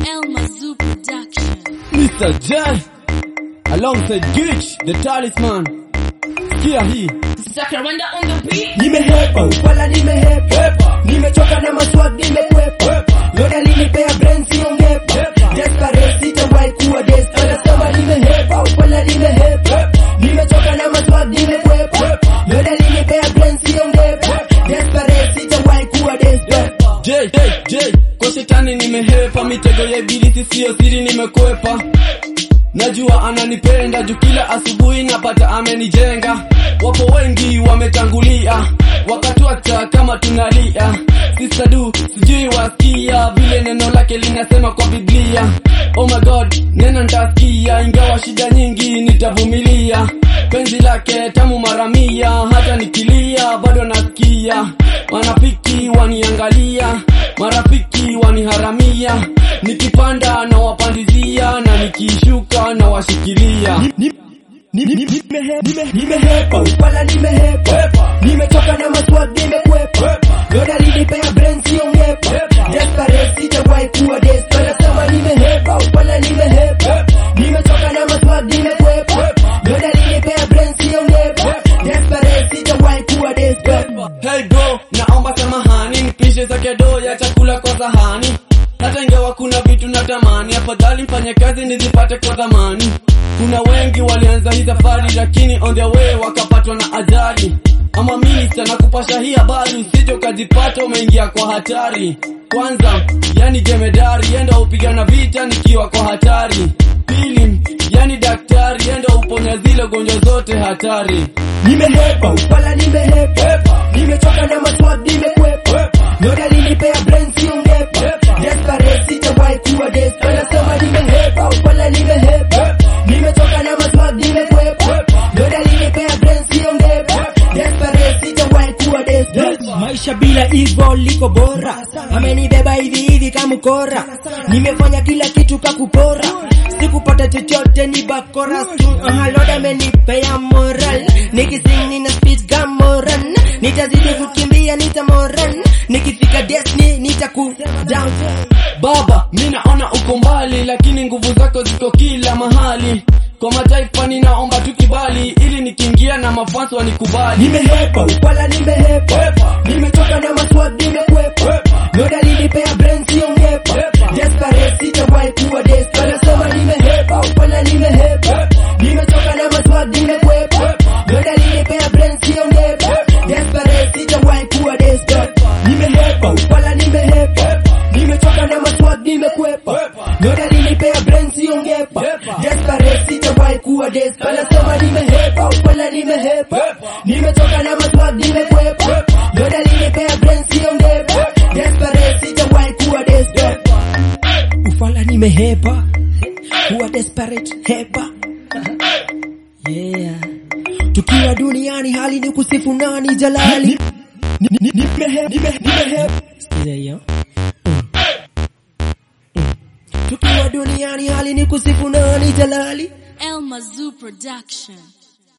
Elma Zoo Production. Mr. J alongside Gitch the talisman. Sikia hii Sakaranda on the beat. nimehepa upala nimehepa nimechoka na maswag nimekwepa loda linipea brain siongepa desperate sitawahi kuwa desperate nasema nimehepa upala nimehepa nimechoka na maswag nimekwepa loda linipea brain siongepa desperate sitawahi kuwa desperate J, J, J, kwa shetani nimehepa, mitego ya ibilisi siyo siri nimekwepa. Najua ananipenda juu kila asubuhi napata amenijenga. Wapo wengi wametangulia, wakatuacha kama tunalia. Sister du, sijui wasikia vile neno lake linasema kwa Biblia. Oh my God, neno nitasikia, ingawa shida nyingi nitavumilia. Penzi lake tamu mara mia, hata nikilia bado nasikia. Wanafiki waniangalia, marafiki waniharamia. Nikipanda na wapandizia, na nikishuka na washikilia. nimehepa upala nimehepa nimechoka na maswag nimekwepa loda linipea brain siongepa desperate sitawahi kuwa desperate nasema nimehepa upala nimehepa nimechoka na maswag nimekwepa loda linipea brain siongepa desperate sitawahi kuwa desperate Hey bro, naomba samahani, nipishe zake doo ya chakula kwa sahani. Hata ingawa kuna vitu natamani, afadhali mfanye kazi nizipate kwa dhamani. Kuna wengi walianza hii safari, lakini on their way wakapatwa na ajali. Ama minista na kupasha hii habari, usije ukajipata umeingia kwa hatari. Kwanza, yani jemedari, enda upigana vita nikiwa kwa hatari. Pili, yani daktari, enda uponya zile gonjwa zote hatari. nimehepa upala nimehepa nimechoka na maswag nimekwepa loda linipea brain siongepa desperate sitawahi kuwa desperate nasema nimehepa upala nimehepa nimechoka na maswag nimekwepa loda linipea brain siongepa desperate sitawahi kuwa desperate maisha bila hivyo liko bora amenibeba hivi hivi kama kora nimefanya kila kitu kakupora sikupata chochote ni bakora haloda amenipea moral nikising nina speed gamoran nitazidi kukimbia nitamoran nikifika destiny nitaku down Baba, mi naona uko mbali, lakini nguvu zako ziko kila mahali. Kwa mataifa ninaomba tu kibali, ili nikiingia na mafansi wanikubali. nimehepa upala nimehepa nimechoka na maswag nimekwepa loda linipea brain siongepa desperate sitawahi kuwa desperate nasema nimehepa upala nimehepa nimechoka na maswag nimekwepa loda linipea brain siongepa desperate sitawahi kuwa desperate nimehepa upala nimehepa nimechoka na maswag nimekwepa loda linipea brain siongepa desperate sitawahi kuwa desperate nasema nimehepa upala nimehepa nimechoka na maswag nimekwepa loda linipea brain siongepa desperate sitawahi kuwa desperate ufala nimehepa kuwa desperate hepa yeah tukiwa duniani hali ni kusifu nani jalali nimehepa nimehepa sikiza hiyo tukiwa duniani hali ni kusifu nani jalali Elma Zoo Production.